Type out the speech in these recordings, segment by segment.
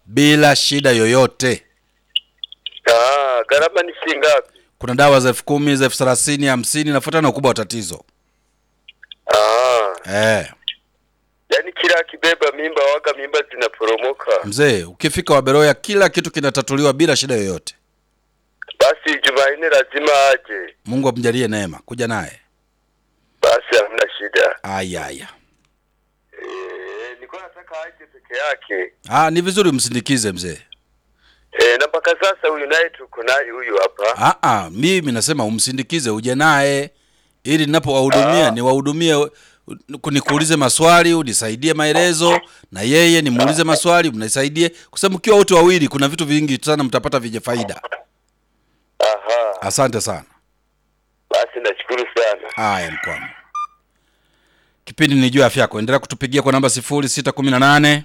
bila shida yoyote. Ah, gharama ni shilingi ngapi? Kuna dawa za elfu kumi za elfu thelathini hamsini nafuatana na ukubwa wa tatizo Ah, eh. yaani kila akibeba mimba waga mimba zinaporomoka. Mzee, ukifika Waberoya kila kitu kinatatuliwa bila shida yoyote. Basi Jumanne lazima aje. Mungu amjalie neema, kuja naye. Basi hamna shida. Aya, aya. Eh, nilikuwa nataka aje peke yake. Ah, ni vizuri msindikize mzee. Eh, na mpaka sasa huyu naye tuko naye huyu hapa. Ah, ah, mimi nasema umsindikize uje naye ili ninapowahudumia Ah. niwahudumie, nikuulize maswali unisaidie maelezo, na yeye nimuulize maswali mnisaidie, kwa sababu mkiwa wote wawili kuna vitu vingi sana mtapata vyenye faida. Aha. Asante sana. Basi nashukuru sana. Haya, mkwamo. Kipindi ni juu ya afya yako. Endelea kutupigia kwa namba 0618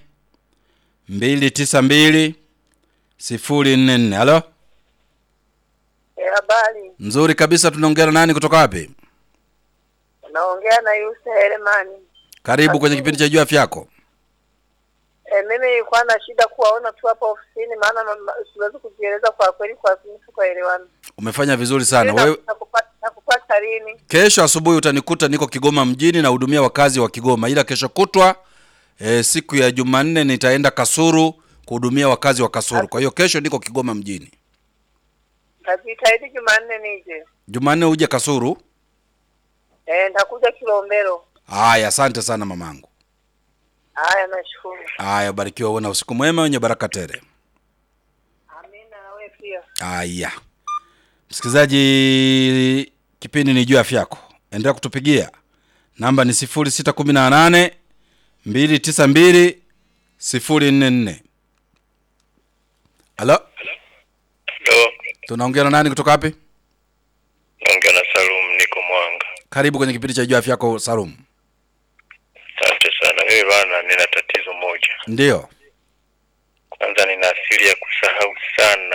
292 044. Halo? Eh, habari. Nzuri kabisa, tunaongea na nani kutoka wapi? Naongea na Yusa Heremani. Karibu kwenye kipindi cha juu ya afya yako. Eh, mimi nilikuwa na shida kuwaona tu hapa ofisini, maana mama- siwezi kujieleza kwa kweli, kwa simu tukaelewana. Umefanya vizuri sana. Na- Wewe nakupa- Nakupata lini? kesho asubuhi utanikuta niko Kigoma mjini na hudumia wakazi wa Kigoma, ila kesho kutwa e, siku ya Jumanne nitaenda Kasuru kuhudumia wakazi wa Kasuru. Kwa hiyo kesho niko Kigoma mjini. Najitahidi Jumanne nije. Jumanne uje Kasuru. Eh, nitakuja Kilombero. Haya, asante sana mamangu. Haya, nashukuru. Haya, barikiwa, uwe na usiku mwema wenye baraka tele. Amina, na wewe pia. Haya, msikilizaji, kipindi ni juu ya afya yako. Endelea kutupigia, namba ni 0618 292 044. Halo, Ndo tunaongea na nani kutoka wapi? naongea na Salum, niko Mwanga. Karibu kwenye kipindi cha juu ya afya yako Salum. Asante sana. Mimi bana, nina tatizo moja. Ndiyo, Kwanza nina asili ya kusahau sana,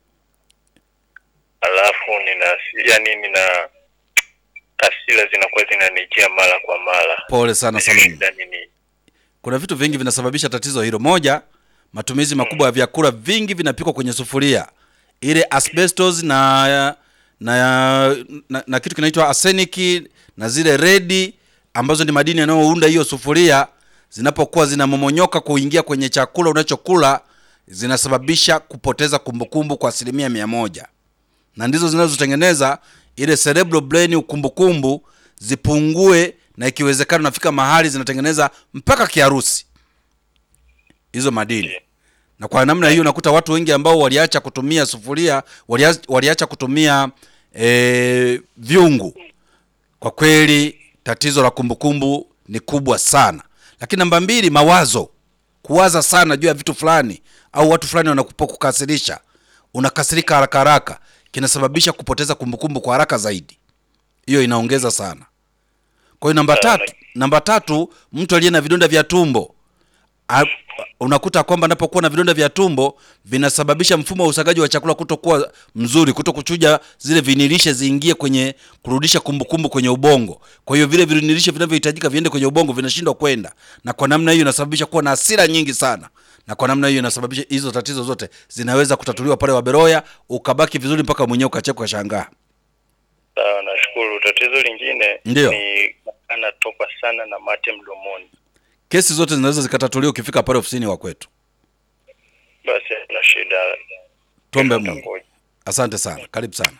alafu nina asili- yani nina hasira zinakuwa zinanijia mara kwa mara. pole sana Sijui Salum. shida ni nini. Kuna vitu vingi vinasababisha tatizo hilo. Moja, matumizi makubwa ya vyakula vingi vinapikwa kwenye sufuria, ile asbestos na na, na, na kitu kinaitwa arsenic na zile redi ambazo ni madini yanayounda hiyo sufuria, zinapokuwa zinamomonyoka kuingia kwenye chakula unachokula, zinasababisha kupoteza kumbukumbu kwa asilimia mia moja na ndizo zinazotengeneza ile cerebral brain ukumbukumbu zipungue, na ikiwezekana nafika mahali zinatengeneza mpaka kiharusi hizo madini. Na kwa namna hiyo unakuta watu wengi ambao waliacha kutumia sufuria, waliacha, waliacha kutumia e, vyungu, kwa kweli tatizo la kumbukumbu ni kubwa sana. Lakini namba mbili, mawazo, kuwaza sana juu ya vitu fulani au watu fulani wanakukasirisha, unakasirika haraka haraka, kinasababisha kupoteza kumbukumbu kwa haraka zaidi. Hiyo inaongeza sana. Kwa hiyo namba tatu, namba tatu, mtu aliye na vidonda vya tumbo A- unakuta kwamba anapokuwa na vidonda vya tumbo vinasababisha mfumo wa usagaji wa chakula kutokuwa mzuri, kuto kuchuja zile vinilishe ziingie kwenye kurudisha kumbukumbu kwenye ubongo. Kwa hiyo vile vinilishe vinavyohitajika viende kwenye ubongo vinashindwa kwenda, na kwa namna hiyo inasababisha kuwa na hasira nyingi sana, na kwa namna hiyo inasababisha hizo tatizo zote zinaweza kutatuliwa pale Waberoya, ukabaki vizuri mpaka mwenyewe ukacheka ukashangaa. Sawa, nashukuru. Tatizo lingine Ndiyo. ni anatokwa sana na mate mdomoni. Kesi zote zinaweza zikatatuliwa ukifika pale ofisini wa kwetu. Basi na shida. Tuombe Mungu. Asante sana, karibu sana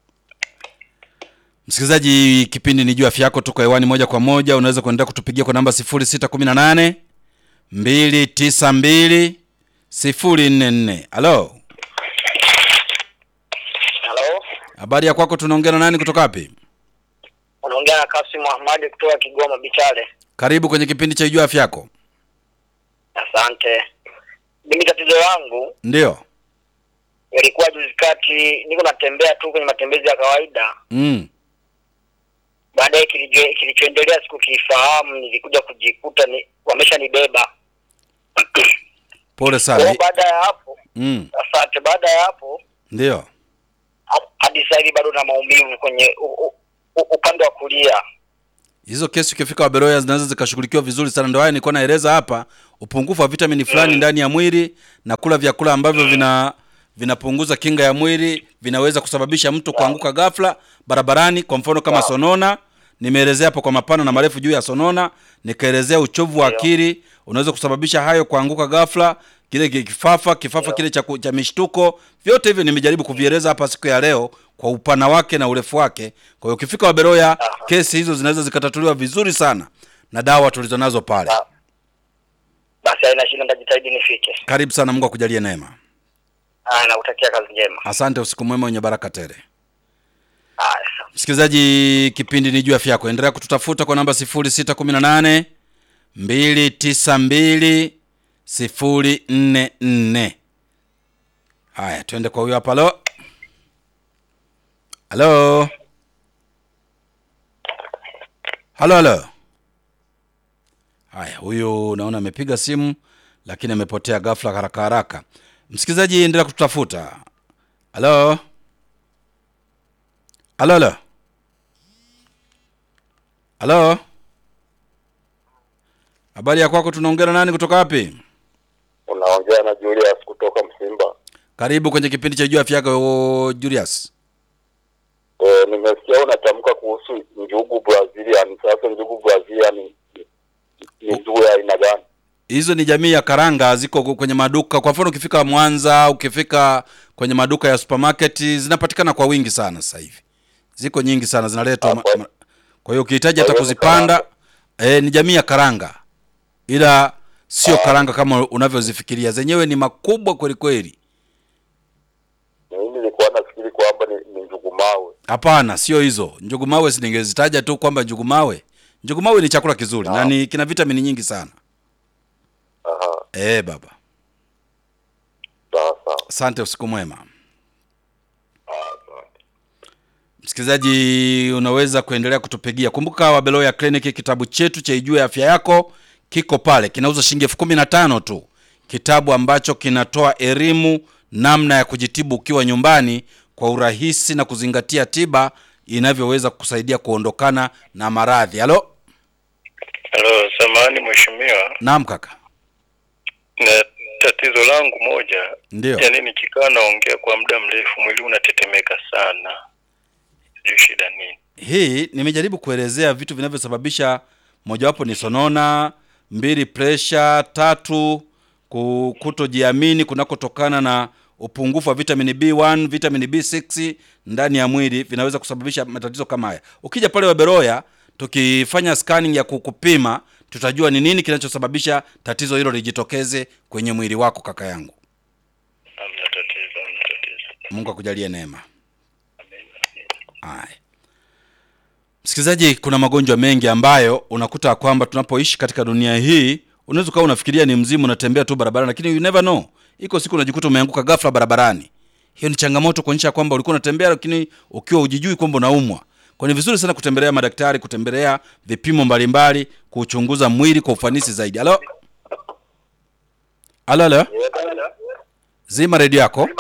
msikilizaji. Kipindi ni juu ya afya yako, tuko hewani moja kwa moja. Unaweza kuendelea kutupigia kwa namba 0618 292 044. Halo, Halo, habari ya kwako? Tunaongea na nani kutoka wapi? unaongea na Kasim Ahmadi kutoka Kigoma Bichale. Karibu kwenye kipindi cha juu ya afya yako. Asante. Mimi tatizo langu Ndio. ilikuwa juzi kati, niko natembea tu kwenye matembezi ya kawaida, Mm. baadaye kilicho- kilichoendelea sikukifahamu, nilikuja kujikuta ni wameshanibeba. Pole Kwa sana. hiyo baada ya hapo, Mm. asante. Baada ya hapo Ndio. ha- hadi sasa hivi bado na maumivu kwenye u, u, u, upande wa kulia. hizo kesi ukifika Waberoya zinaweza zikashughulikiwa vizuri sana. Ndio haya nilikuwa naeleza hapa, upungufu wa vitamini fulani ndani ya mwili na kula vyakula ambavyo vina vinapunguza kinga ya mwili vinaweza kusababisha mtu kuanguka ghafla barabarani. Kwa mfano kama sonona, nimeelezea hapo kwa mapana na marefu juu ya sonona, nikaelezea uchovu wa akili unaweza kusababisha hayo, kuanguka ghafla, kile ki- kifafa kifafa kile cha, ku- cha mishtuko. Vyote hivyo nimejaribu kuvieleza hapa siku ya leo kwa upana wake na urefu wake. Kwa hiyo ukifika Waberoya, kesi hizo zinaweza zikatatuliwa vizuri sana na dawa tulizonazo pale. Sawa. Basi haina shida, nitajitahidi nifike. Karibu sana, Mungu akujalie neema. Ah, nakutakia kazi njema. Asante, usiku mwema wenye baraka tele. Haya, sawa. Msikilizaji, kipindi ni juu ya afya yako. Endelea kututafuta kwa namba 0618 292 044. Haya, twende kwa huyo hapa. Halo, halo, halo, halo. Haya, huyu naona amepiga simu lakini amepotea ghafla, haraka haraka. Msikilizaji, endelea kututafuta. Halo, halo, halo. Halo, habari ya kwako? Tunaongea na nani kutoka wapi? Unaongea na Julius kutoka Msimba. Karibu kwenye kipindi cha juu afya yako Julius. E, nimesikia unatamka kuhusu njugu Brazilian. Sasa njugu Brazilian ni, ni njugu ya aina gani? Hizo ni jamii ya karanga, ziko kwenye maduka. Kwa mfano, ukifika Mwanza, ukifika kwenye maduka ya supermarket, zinapatikana kwa wingi sana sasa hivi, ziko nyingi sana zinaletwa. ma- Hapo. ma- Kwa hiyo ukihitaji Kwa hata hiyo ni kuzipanda, eh, ni jamii ya karanga, ila sio karanga kama unavyozifikiria. Zenyewe ni makubwa kweli kweli. Mimi nilikuwa nafikiri kwamba ni, ni njugu mawe. Hapana, sio hizo. Njugu mawe si ningezitaja tu kwamba njugu mawe. Njugu mawe ni chakula kizuri na ni kina vitamini nyingi sana. Aha, Eh, baba. sawa sawa. Asante, usiku mwema. Ah, asante. Msikilizaji, unaweza kuendelea kutupigia. Kumbuka Wabeloya Clinic, kitabu chetu cha Ijue Afya Yako kiko pale, kinauza shilingi elfu kumi na tano tu, kitabu ambacho kinatoa elimu namna ya kujitibu ukiwa nyumbani kwa urahisi na kuzingatia tiba inavyoweza kusaidia kuondokana na maradhi. Halo, Halo, samahani mheshimiwa, naam kaka, na tatizo langu moja, ndio. yaani nikikaa naongea kwa muda mrefu mwili unatetemeka sana, sijui shida nini. Hii nimejaribu kuelezea vitu vinavyosababisha, mojawapo ni sonona, mbili presha, tatu ku- kutojiamini kunakotokana na upungufu wa vitamini B1, vitamini B6 ndani ya mwili vinaweza kusababisha matatizo kama haya. Ukija pale Waberoya tukifanya scanning ya kukupima, tutajua ni nini kinachosababisha tatizo hilo lijitokeze kwenye mwili wako, kaka yangu. Hamna tatizo, hamna tatizo. Mungu akujalie neema. Haya. Msikilizaji, kuna magonjwa mengi ambayo unakuta kwamba tunapoishi katika dunia hii, unaweza ukawa unafikiria ni mzimu, unatembea tu barabarani, lakini you never know, iko siku unajikuta umeanguka ghafla barabarani. Hiyo ni changamoto kuonyesha kwamba ulikuwa unatembea, lakini ukiwa hujijui kwamba unaumwa. Kwa ni vizuri sana kutembelea madaktari, kutembelea vipimo mbalimbali, kuchunguza mwili kwa ufanisi zaidi. Halo, halo, halo, zima redio yako.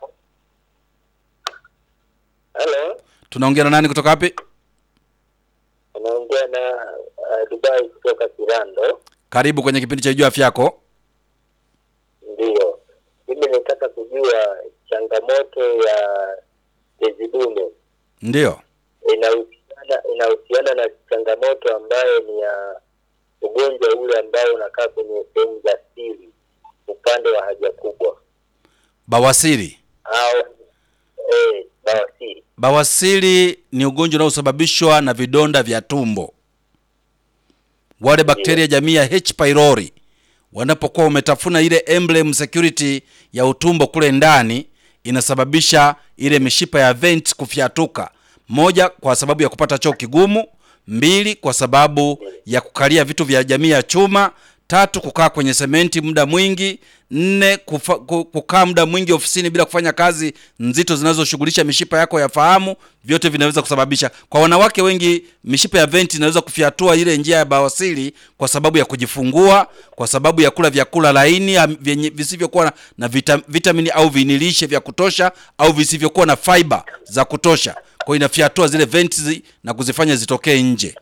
Hello, Tunaongea na nani kutoka wapi? unaongea na uh, Dubai kutoka Kirando. Karibu kwenye kipindi cha Jua Afya Yako. Ndiyo, mimi nataka kujua changamoto ya tezi dume Ndio. inahusiana inahusiana na changamoto ambayo ni ya ugonjwa ule ambao unakaa kwenye sehemu za siri upande wa haja kubwa Bawasiri. au eh, bawasiri. Bawasiri ni ugonjwa unaosababishwa na vidonda vya tumbo. Wale bakteria jamii ya H pylori wanapokuwa umetafuna ile emblem security ya utumbo kule ndani, inasababisha ile mishipa ya vent kufyatuka. Moja, kwa sababu ya kupata choo kigumu. Mbili, kwa sababu ya kukalia vitu vya jamii ya chuma. Tatu, kukaa kwenye sementi muda mwingi. Nne, kufa, ku- kukaa muda mwingi ofisini bila kufanya kazi nzito zinazoshughulisha mishipa yako ya fahamu. Vyote vinaweza kusababisha. Kwa wanawake wengi, mishipa ya venti inaweza kufyatua ile njia ya bawasiri kwa sababu ya kujifungua, kwa sababu ya kula vyakula laini am- vyenye visivyokuwa na, na vita, vitamini au vinilishe vya kutosha au visivyokuwa na fiber za kutosha. Kwa hiyo inafyatua zile venti zi- na kuzifanya zitokee nje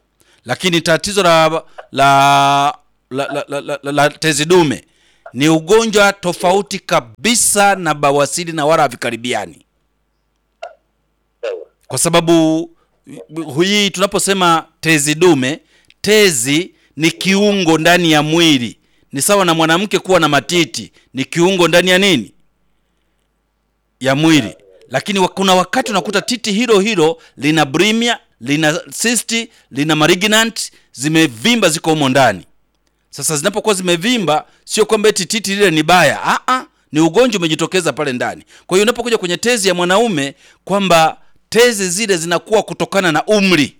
lakini tatizo la la la, la, la, la, la, la tezi dume ni ugonjwa tofauti kabisa na bawasiri na wala havikaribiani sawa kwa sababu hii tunaposema tezi dume tezi ni kiungo ndani ya mwili ni sawa na mwanamke kuwa na matiti ni kiungo ndani ya nini ya mwili lakini wa- kuna wakati unakuta titi hilo hilo lina brimia lina cyst lina malignant zimevimba ziko humo ndani sasa zinapokuwa zimevimba sio kwamba eti titi lile ni baya ah ah ni ugonjwa umejitokeza pale ndani kwa hiyo unapokuja kwenye tezi ya mwanaume kwamba tezi zile zinakuwa kutokana na umri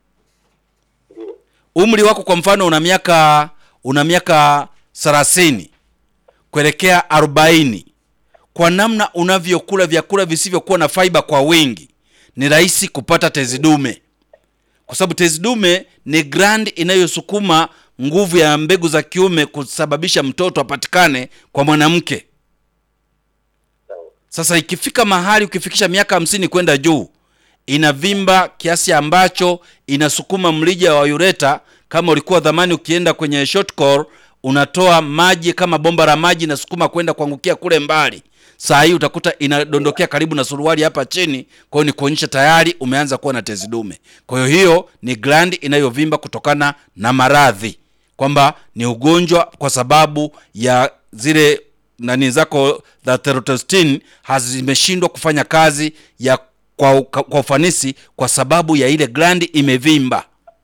umri wako kwa mfano una miaka una miaka 30 kuelekea 40 kwa namna unavyokula vyakula visivyokuwa na fiber kwa wingi ni rahisi kupata tezi dume kwa sababu tezi dume ni gland inayosukuma nguvu ya mbegu za kiume kusababisha mtoto apatikane kwa mwanamke sawa sasa ikifika mahali ukifikisha miaka hamsini kwenda juu inavimba kiasi ambacho inasukuma mlija wa ureta kama ulikuwa dhamani ukienda kwenye short core unatoa maji kama bomba la maji inasukuma kwenda kuangukia kule mbali saa hii utakuta inadondokea karibu na suruali hapa chini kwa hiyo ni kuonyesha tayari umeanza kuwa na tezi dume kwa hiyo hiyo ni gland inayovimba kutokana na maradhi kwamba ni ugonjwa kwa sababu ya zile nani zako za testosterone hazimeshindwa kufanya kazi ya kwa, kwa ufanisi kwa sababu ya ile glandi imevimba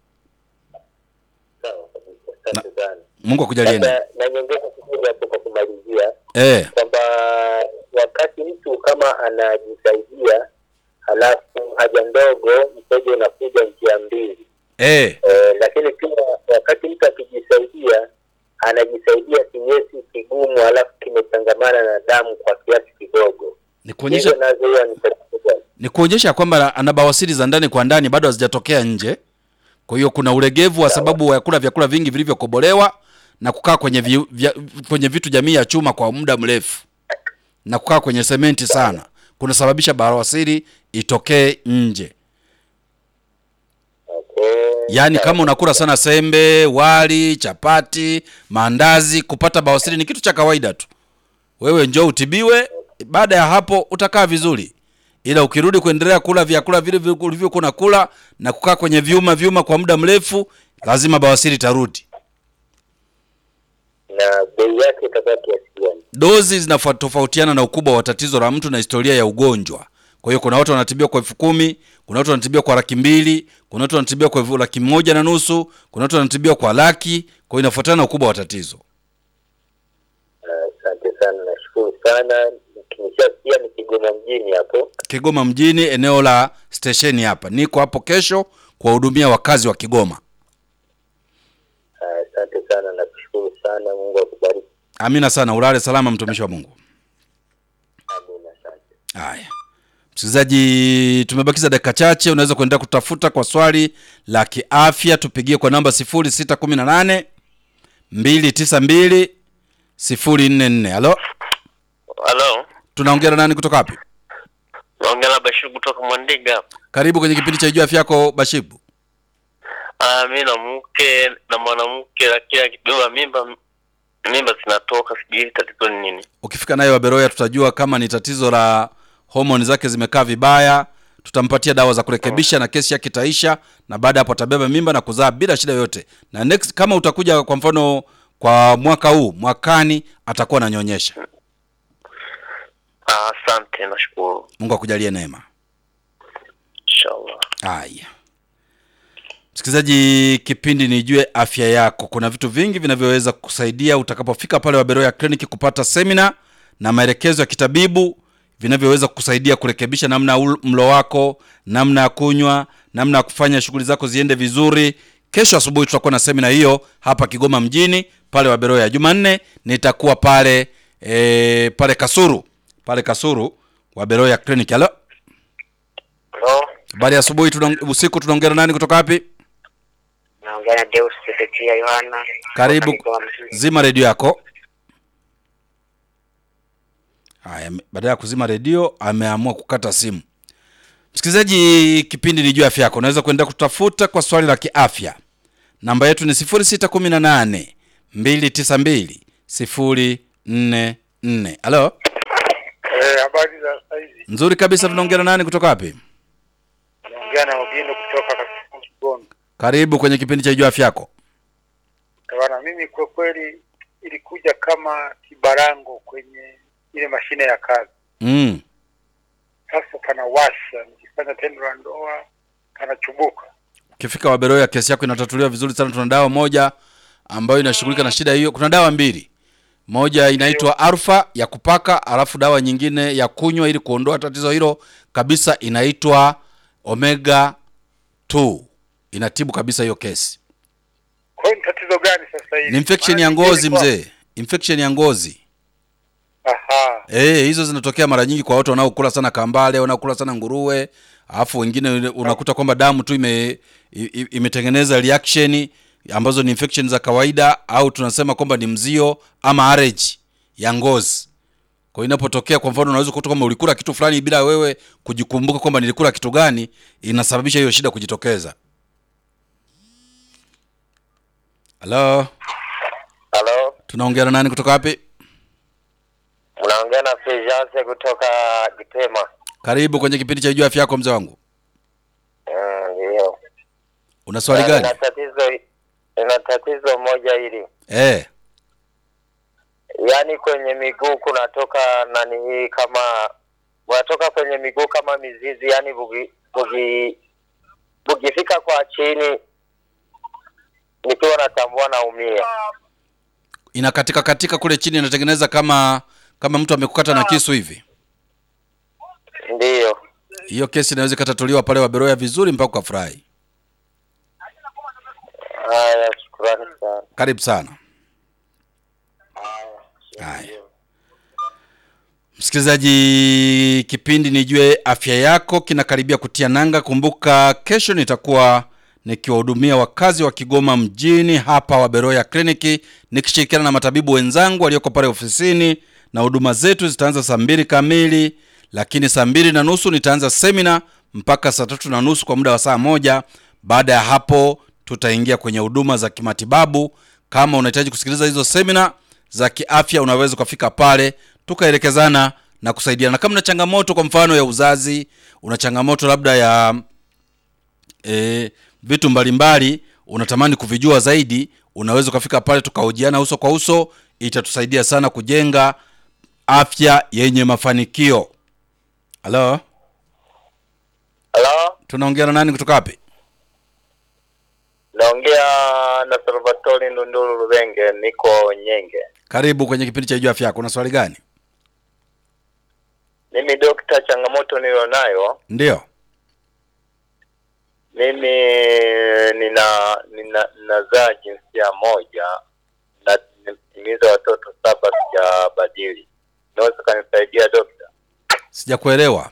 sawa kabisa asante sana mungu akujalie labda neema. na nyongeza kidogo hapo kwa kumalizia eh kwamba wakati mtu kama anajisaidia halafu haja ndogo mkojo unakuja njia mbili eh e, lakini pia wakati mtu akijisaidia anajisaidia kinyesi kigumu halafu kimechangamana na damu kwa kiasi kidogo ni kuonyesha hizo nazo huwa ni tatizo gani? ni kuonyesha kwamba ana bawasiri za ndani kwa ndani bado hazijatokea nje kwa hiyo kuna ulegevu wa sababu ya kula vyakula vingi vilivyokobolewa na kukaa kwenye vi, vya, kwenye vitu jamii ya chuma kwa muda mrefu na kukaa kwenye sementi sana kunasababisha bawasiri itokee nje okay. yaani kama unakula sana sembe wali chapati maandazi kupata bawasiri ni kitu cha kawaida tu wewe njoo utibiwe baada ya hapo utakaa vizuri ila ukirudi kuendelea kula vyakula vile vile ulivyokuwa unakula na kukaa kwenye vyuma vyuma kwa muda mrefu lazima bawasiri itarudi na bei yake itakuwa kiasi gani dozi zinatofautiana na ukubwa wa tatizo la mtu na historia ya ugonjwa kwa hiyo kuna watu wanatibiwa kwa elfu kumi kuna watu wanatibiwa kwa laki mbili kuna watu wanatibiwa kwa elfu laki moja na nusu kuna watu wanatibiwa kwa laki kwa hiyo inafuatana na ukubwa wa tatizo Ah, asante sana nashukuru sana nimeshasikia ni kigoma mjini hapo kigoma mjini eneo la stesheni hapa niko hapo kesho kuwahudumia wakazi wa kigoma Ah, asante sana nakushukuru sana mungu akubariki amina sana ulale salama mtumishi wa mungu amina asante haya msikilizaji tumebakiza dakika chache unaweza kuendelea kutafuta kwa swali la kiafya tupigie kwa namba 0618 292 044 halo halo tunaongea na nani kutoka wapi naongea na Bashir kutoka Mwandiga. karibu kwenye kipindi cha juu afya yako bashibu Ah, mi na mke na mwanamke, lakini akibeba mimba mimba zinatoka, sijui tatizo ni nini. ukifika naye waberoya tutajua kama ni tatizo la homoni zake zimekaa vibaya tutampatia dawa za kurekebisha na kesi yake itaisha na baada ya hapo atabeba mimba na kuzaa bila shida yoyote na next kama utakuja kwa mfano kwa mwaka huu mwakani atakuwa ananyonyesha Ah, Asante, nashukuru, mungu akujalie neema inshallah. haya msikilizaji kipindi nijue afya yako kuna vitu vingi vinavyoweza kusaidia utakapofika pale waberoya kliniki kupata semina na maelekezo ya kitabibu vinavyoweza kusaidia kurekebisha namna ya ul- mlo wako namna ya kunywa namna ya kufanya shughuli zako ziende vizuri kesho asubuhi tutakuwa na semina hiyo hapa kigoma mjini pale waberoya jumanne nitakuwa pale e, pale kasuru pale kasuru waberoya clinic halo Halo, habari ya asubuhi tuna, usiku tunaongea na nani kutoka wapi naongea na Deus Sedekia Yohana. karibu Kutoka Kigoma mjini. zima redio yako haya ame- baada ya kuzima redio ameamua kukata simu msikilizaji kipindi ni juu ya afya yako unaweza kuenda kutafuta kwa swali la kiafya namba yetu ni 0618 292 044 halo Eh, habari za saizi. nzuri kabisa tunaongea na nani kutoka wapi Naongea na Ogindo kutoka Kasumu Kigondo. karibu kwenye kipindi cha ijua afya yako Bwana, mimi kwa kweli ilikuja kama kibarango kwenye ile mashine ya kazi. mm. Sasa panawasha, nikifanya tendo la ndoa panachubuka. ukifika waberoya kesi yako inatatuliwa vizuri sana tuna dawa moja ambayo inashughulika na shida hiyo kuna dawa mbili moja inaitwa alfa ya kupaka alafu dawa nyingine ya kunywa ili kuondoa tatizo hilo kabisa inaitwa omega 2 inatibu kabisa hiyo kesi Kwa hiyo ni tatizo gani sasa hivi? ni infection Maana ya ngozi nilikuwa- mzee infection ya ngozi Aha. Eh, hizo zinatokea mara nyingi kwa watu wanaokula sana kambale, wanaokula sana nguruwe, alafu wengine unakuta kwamba damu tu ime, i- i- imetengeneza reaction ambazo ni infection za kawaida au tunasema kwamba ni mzio ama allergy ya ngozi. Kwa hiyo inapotokea kwa mfano unaweza kukuta kwamba ulikula kitu fulani bila wewe kujikumbuka kwamba nilikula kitu gani, inasababisha hiyo shida kujitokeza. Halo, Halo, tunaongea na nani kutoka wapi? unaongea na Fulgence kutoka Gitema. Karibu kwenye kipindi cha Jua Afya Yako mzee wangu. Mm, Ndio. Una swali Na gani? Ina tatizo ina tatizo moja hili, Eh. yaani kwenye miguu kunatoka nani hii kama unatoka kwenye miguu kama mizizi, yaani bugi bugi bugifika kwa chini, nikiwa natambua naumia. inakatika katika kule chini inatengeneza kama kama mtu amekukata na kisu hivi Ndiyo. hiyo kesi inaweza ikatatuliwa pale waberoya vizuri mpaka ukafurahi Haya, shukrani sana. karibu sana haya msikilizaji kipindi nijue afya yako kinakaribia kutia nanga kumbuka kesho nitakuwa nikiwahudumia wakazi wa kigoma mjini hapa waberoya kliniki nikishirikiana na matabibu wenzangu walioko pale ofisini na huduma zetu zitaanza saa mbili kamili lakini saa mbili na nusu nitaanza semina mpaka saa tatu na nusu kwa muda wa saa moja baada ya hapo tutaingia kwenye huduma za kimatibabu kama unahitaji kusikiliza hizo semina za kiafya unaweza ukafika pale tukaelekezana na kusaidiana kama una changamoto kwa mfano ya uzazi una changamoto labda ya e, vitu mbalimbali unatamani kuvijua zaidi unaweza ukafika pale tukahojiana uso kwa uso itatusaidia sana kujenga afya yenye mafanikio halo Halo, tunaongea na nani kutoka wapi naongea na Salvatore Ndunduru Rubenge, niko Nyenge. karibu kwenye kipindi cha juu afya yako una swali gani Mimi dokta, changamoto nilionayo ndio mimi nina nina nazaa jinsia moja na nimetimiza watoto saba sijabadili. Unaweza kanisaidia dokta? sijakuelewa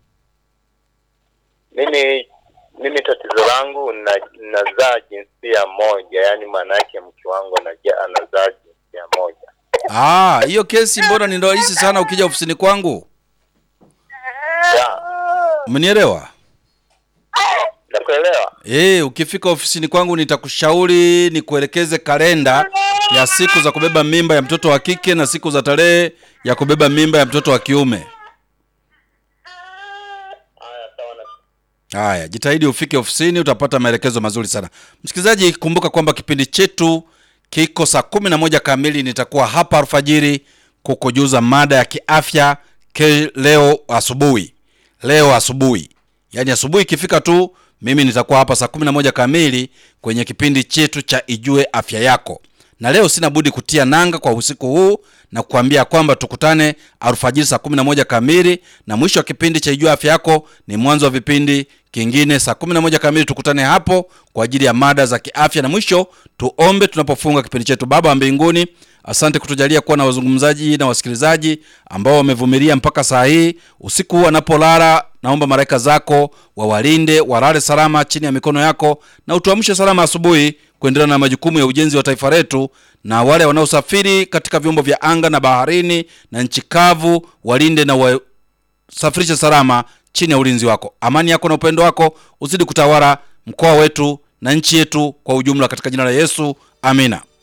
Mimi mimi tatizo langu na nazaa jinsia moja, yaani maana yake mke wangu anaja- anazaa jinsia moja. Ah, hiyo kesi mbona ni rahisi sana ukija ofisini kwangu Ya, umenielewa nakuelewa. Eh, ukifika ofisini kwangu nitakushauri nikuelekeze kalenda ya siku za kubeba mimba ya mtoto wa kike na siku za tarehe ya kubeba mimba ya mtoto wa kiume. Haya, sawa na Haya, jitahidi ufike ofisini, utapata maelekezo mazuri sana. Msikilizaji, kumbuka kwamba kipindi chetu kiko saa kumi na moja kamili. Nitakuwa hapa alfajiri kukujuza mada ya kiafya ke leo asubuhi, leo asubuhi, yaani asubuhi ikifika tu, mimi nitakuwa hapa saa kumi na moja kamili kwenye kipindi chetu cha Ijue Afya Yako na leo sina budi kutia nanga kwa usiku huu na kuambia kwamba tukutane alfajiri saa kumi na moja kamili na mwisho wa kipindi cha ijua afya yako ni mwanzo wa vipindi kingine saa kumi na moja kamili tukutane hapo kwa ajili ya mada za kiafya na mwisho tuombe tunapofunga kipindi chetu baba wa mbinguni asante kutujalia kuwa na wazungumzaji na wasikilizaji ambao wamevumilia mpaka saa hii usiku huu wanapolala naomba malaika zako wawalinde walale salama chini ya mikono yako na utuamshe salama asubuhi kuendelea na majukumu ya ujenzi wa taifa letu na wale wanaosafiri katika vyombo vya anga na baharini na nchi kavu walinde na wasafirishe salama chini ya ulinzi wako amani yako na upendo wako uzidi kutawala mkoa wetu na nchi yetu kwa ujumla katika jina la Yesu. Amina.